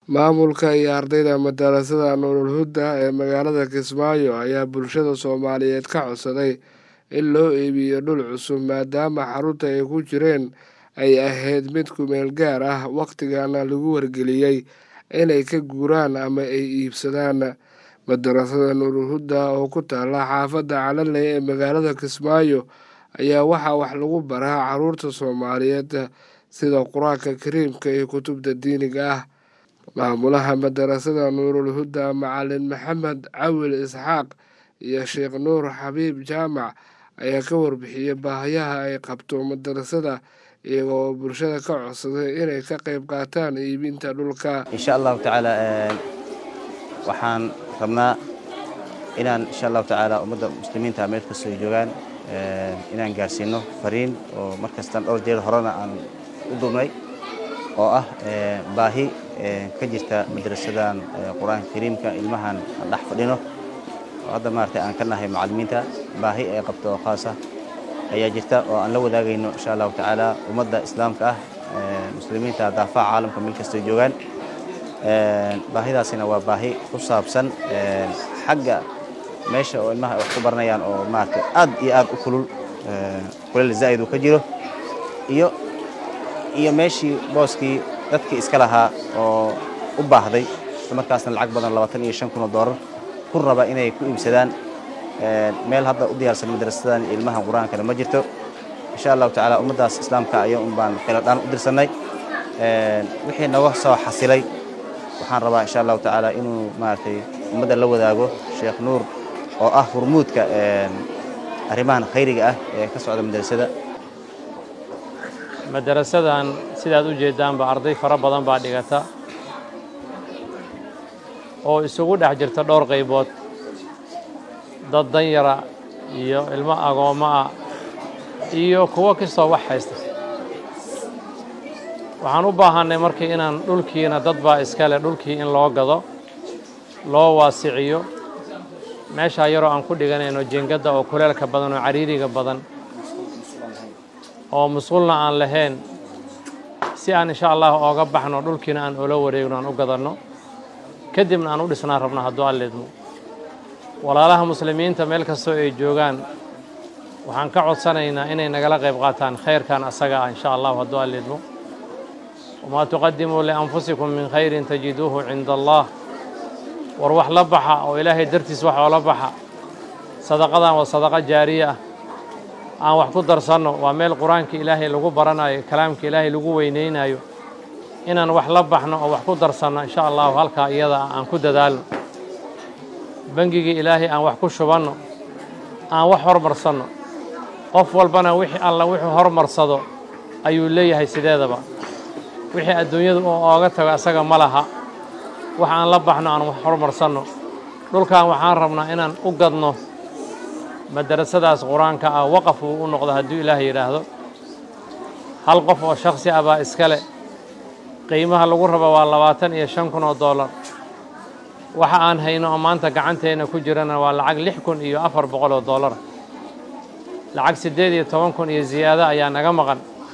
Maamulka iyo ardayda madarasada Nurul Huda ee magaalada Kismaayo ayaa bulshada Soomaaliyeed ka codsaday in loo iibiyo dhul cusub maadaama xarunta ay ku jireen ay ahayd mid ku meel gaar ah waqtigana lagu wargeliyey inay ka guuraan ama ay iibsadaan. Madarasada Nurul Huda oo ku taala xaafadda Calanley ee magaalada Kismaayo ayaa waxaa wax lagu baraa carruurta Soomaaliyeed sida Qur'aanka Kariimka iyo kutubta diiniga ah. Maamulaha madarasada Nurul Huda Macalin Maxamed Cawil Isxaaq iyo Sheekh Nuur Xabiib Jaamac ayaa ka warbixiyey baahiyaha ay qabto madarasada iyaga oo bulshada ka codsaday inay ka qayb qaataan iibinta dhulka. insha allahu tacaala waxaan rabnaa inaan insha allahu tacaala ummadda muslimiinta meel kastoo ay joogaan inaan gaarsiino fariin oo markastaan dhowr jeer horena aan u duubnay oo ah baahi ka jirta madrasadan qur-aanka kariimka ilmahan aan dhex fadhino oo hadda maaragtay aan ka nahay macallimiinta baahi ay qabto oo khaas ah ayaa jirta oo aan la wadaagayno insha allahu tacaala ummadda islaamka ah muslimiinta daafaha caalamka meel kastoo joogaan baahidaasina waa baahi ku saabsan xagga meesha oo ilmaha ay wax ku baranayaan oo maaragtay aad iyo aad u kulul kuleel zaa'id uu ka jiro iyo iyo meeshii booskii dadkii iska lahaa oo u baahday isla markaasna lacag badan labaatan iyo shan kun oo doolar ku raba inay ku iibsadaan meel hadda u diyaarsan madrasadan iyo ilmaha qur-aankana ma jirto insha allahu tacaala ummaddaas islaamka ayaa un baan khiladhaan u dirsannay wixii naga soo xasilay waxaan rabaa insha allahu tacaala inuu maaragtay ummadda la wadaago sheekh nuur oo ah hurmuudka arrimahan khayriga ah ee ka socda madrasada madarasadan sidaad u jeeddaanba arday fara badan baa dhigata oo isugu dhex jirta dhowr qaybood dad danyara iyo ilmo agoommo ah iyo kuwo kastoo wax haysta waxaan u baahannay markii inaan dhulkiina dad baa iskale dhulkii in loo gado loo waasiciyo meeshaa yaroo aan ku dhiganayno jingadda oo kuleelka badan oo cariiriga badan oo musqulna aan lahayn si aan insha allah ooga baxno dhulkiina aan oola wareegno aan u gadanno kadibna aan u dhisnaan rabno hadduu allidmo walaalaha muslimiinta meel kastoo ay joogaan waxaan ka codsanaynaa inay nagala qayb qaataan khayrkan asaga ah insha allahu hadduu allidmo wamaa tuqadimuu lianfusikum min khayrin tajiduuhu cinda allah war wax la baxa oo ilaahay dartiis wax oola baxa sadaqadan waa sadaqa jaariye ah aan wax ku darsanno waa meel qur-aanka ilaahay lagu baranayo kalaamka ilaahay lagu weynaynayo inaan wax la baxno oo wax ku darsanno insha allahu halkaa iyada ah aan ku dadaalno bangigii ilaahay aan wax ku shubanno aan wax hormarsanno qof walbana wixii alla wuxuu hormarsado ayuu leeyahay sideedaba wixii adduunyadu uu ooga tago asaga ma laha wax aan la baxno aan wax hormarsanno dhulkan waxaan rabnaa inaan u gadno madarasadaas qur-aanka ah waqaf uu u noqdo hadduu ilaah yidhaahdo hal qof oo shakhsi ah baa iskale qiimaha lagu rabo waa labaatan iyo shan kun oo dollar waxa aan hayno oo maanta gacanteenna ku jirana waa lacag lix kun iyo afar boqol oo dollar lacag siddeed iyo toban kun iyo ziyaado ayaa naga maqan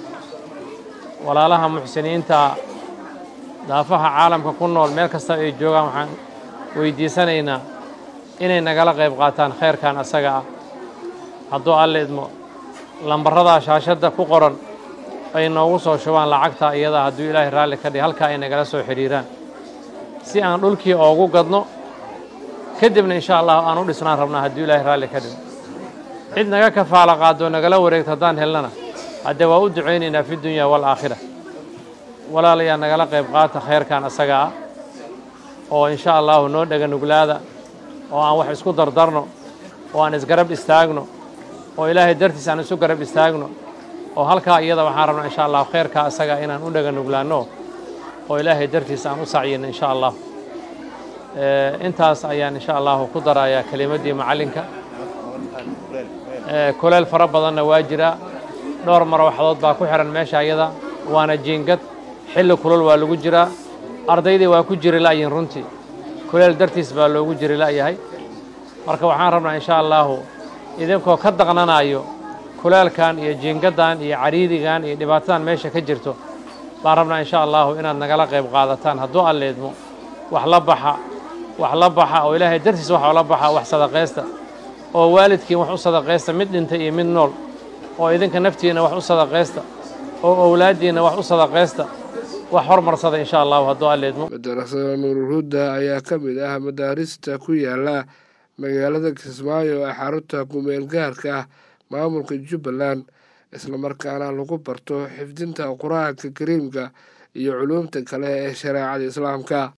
walaalaha muxsiniinta daafaha caalamka ku nool meel kasta ay joogaan waxaan weydiisanaynaa inay nagala qayb qaataan khayrkan asaga ah hadduu alla idmo lambaradaa shaashadda ku qoran ay noogu soo shubaan lacagta iyada hadduu ilaahay raalli ka dhig halkaa ay nagala soo xidhiiraan si aan dhulkii oogu gadno kadibna insha allah aan u dhisnaan rabnaa hadduu ilaahay raalli ka dhigo cid naga kafaala qaadoo nagala wareegto haddaan helnana haddee waa u ducaynaynaa fi dunya waalaakhira walaalayaa nagala qayb qaata khayrkan asaga ah oo insha allahu noo dhega nuglaada oo aan wax isku dardarno oo aan isgarab istaagno oo ilaahay dartiis aan isu garab istaagno oo halkaa iyada waxaan rabnaa insha allahu khayrkaa asaga inaan u dhega nuglaanno oo ilaahay dartiis aan u sacyino insha allah intaas ayaan insha allahu ku darayaa kelimaddii macallinka kuleel fara badanna waa jiraa dhowr marwaxdood baa ku xihan meesha iyada waana jiingad xilli kulul waa lagu jiraa ardaydii waa ku jiri la'yihin runtii kuleel dartiis baa loogu jiri la'yahay marka waxaan rabnaa insha allahu idinkoo ka daqnanayo kuleelkan iyo jiingaddan iyo cariirigan iyo dhibaatadan meesha ka jirto baan rabnaa insha allahu inaad nagala qayb qaadataan hadduu alleedmo wax la baxa wax la baxa oo ilaahay dartiis wax oola baxa wax sadaqaysta oo waalidkiin wax u sadaqaysta mid dhintay iyo mid nool oo idinka naftiinna wax u sadaqaysta oo owlaaddiinna wax u sadaqaysta wax hormarsada insha allahu hadduu alleedmo madarasada nuurulhuda ayaa ka mid ah madaarista ku yaala magaalada kismaayo ee xarunta kumeel gaarka ah maamulka jubbaland islamarkaana lagu barto xifdinta qur-aanka kariimka iyo culuumta kale ee shareecada islaamka